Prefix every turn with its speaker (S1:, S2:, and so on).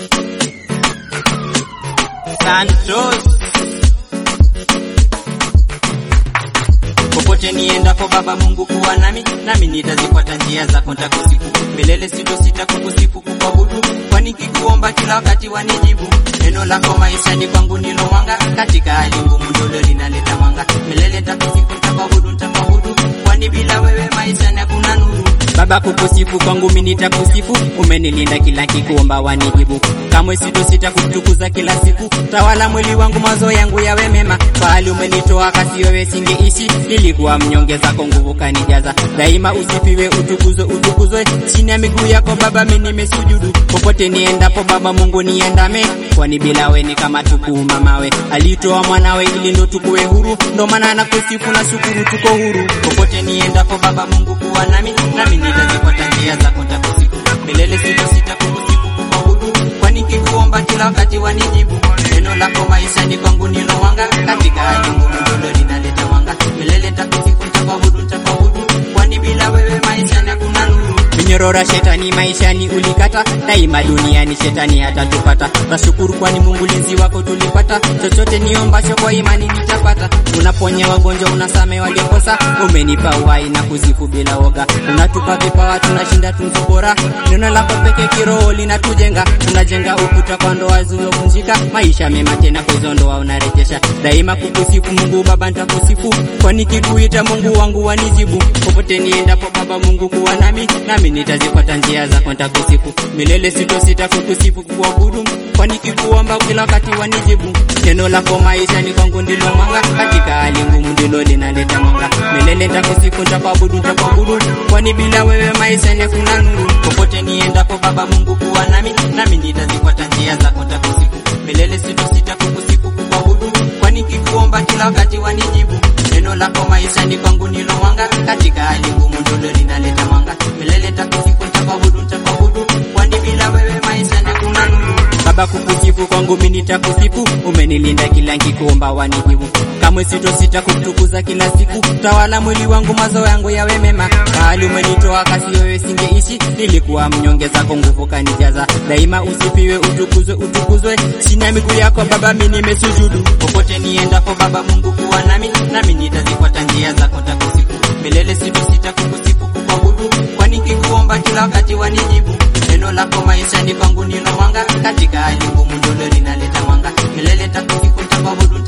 S1: Santos. Popote niendapo Baba Mungu kuwa nami, nami nitazifuata njia zako, nitakusifu milele, sitosita kukusifu kukuabudu, kwani kikuomba kila wakati wanijibu. Neno lako maishani kwangu ndilo mwanga, katika hali ngumu ndilo linaleta mwanga. Milele nitakusifu, nitakuabudu, nitakuabudu, kwani bila wewe maishani hakuna nuru. Baba, kukusifu kwangu mimi nitakusifu, umenilinda kila kikuomba wanijibu, kamwe sitosita kutukuza kila siku. Tawala mwili wangu, mawazo yangu yawe mema, pahali umenitoa kasi wewe singeishi. Nilikuwa mnyonge, zako nguvu kanijaza, daima usifiwe, utukuzwe, utukuzwe. Chini ya miguu yako Baba mimi nimesujudu, popote niendapo Baba Mungu niandame, kwani bila wewe ni kama tukuuma mawe. Alitoa mwanawe ili ndo tukuwe huru, ndo maana nakusifu na shukuru, tuko huru. Popote niendapo Baba Mungu kuwa nami, nami nitazifuata njia zako, nitakusifu milele, sitosita kukusifu, kukuabudu, kwani kikuomba kila wakati wanijibu. Neno lako maishani kwangu ndilo mwanga, katika hali ngumu ndilo linaleta mwanga. Milele nitakusifu, nitakuabudu, nitakuabudu, kwani bila wewe maishani hakuna nuru. Minyorora shetani maishani ulikata, daima duniani shetani hatatupata. Tashukuru kwani Mungu linzi wako tulipata, chochote niombacho kwa imani nitapata. Unaponya wagonjwa, unasame waliokosa, umenipa uhai na kuzifu bila woga. Unatupa vipawa, tunashinda tunzo bora. Neno lako peke kiroho linatujenga, tunajenga ukuta kwa ndoa zilizovunjika. Maisha mema tena kwa hizo ndoa unarejesha, daima kukusifu Mungu Baba, nitakusifu kwani kikuita Mungu wangu wanijibu. Popote niendapo Baba Mungu kuwa nami, nami nitazifuata njia zako, nitakusifu milele, sitosita kukusifu, kuabudu, kwani kikuomba kila wakati wanijibu. Neno lako maishani kwangu ndilo mwanga, katika hali ngumu ndilo linaleta mwanga. Milele nitakusifu, nitakuabudu, nitakuabudu, kwani bila wewe maishani hakuna nuru. Popote niendapo Baba Mungu kuwa nami, nami nitazifuata njia zako, nitakusifu milele, sitosita kukusifu, kuabudu, kwani kikuomba kila wakati wanijibu. Neno lako maishani kwangu ndilo mwanga, katika hali ngumu ndilo linaleta mwanga. Milele nitakusifu, nitakuabudu, nitakuabudu, kwani bila wewe maishani hakuna nuru. Baba, kukusifu kwangu mimi nitakusifu, umenilinda kila nikikuomba wanijibu. Kamwe sitosita kutukuza kila siku, tawala mwili wangu, mazo yangu yawe mema. Mahali umenitoa kasi wewe singeishi, nilikuwa mnyonge, zako nguvu kanijaza. Daima usifiwe, utukuzwe, utukuzwe, chini ya miguu yako Baba mimi nimesujudu. Popote niendapo Baba Mungu kuwa nami, nami nitazifuata njia zako, nitakusifu milele, sitosita kukusifu, kukuabudu, kwani kikuomba kila wakati wanijibu. Neno lako maishani kwangu ndilo mwanga, katika hali ngumu ndilo linaleta mwanga. Milele nitakusifu, nitakuabudu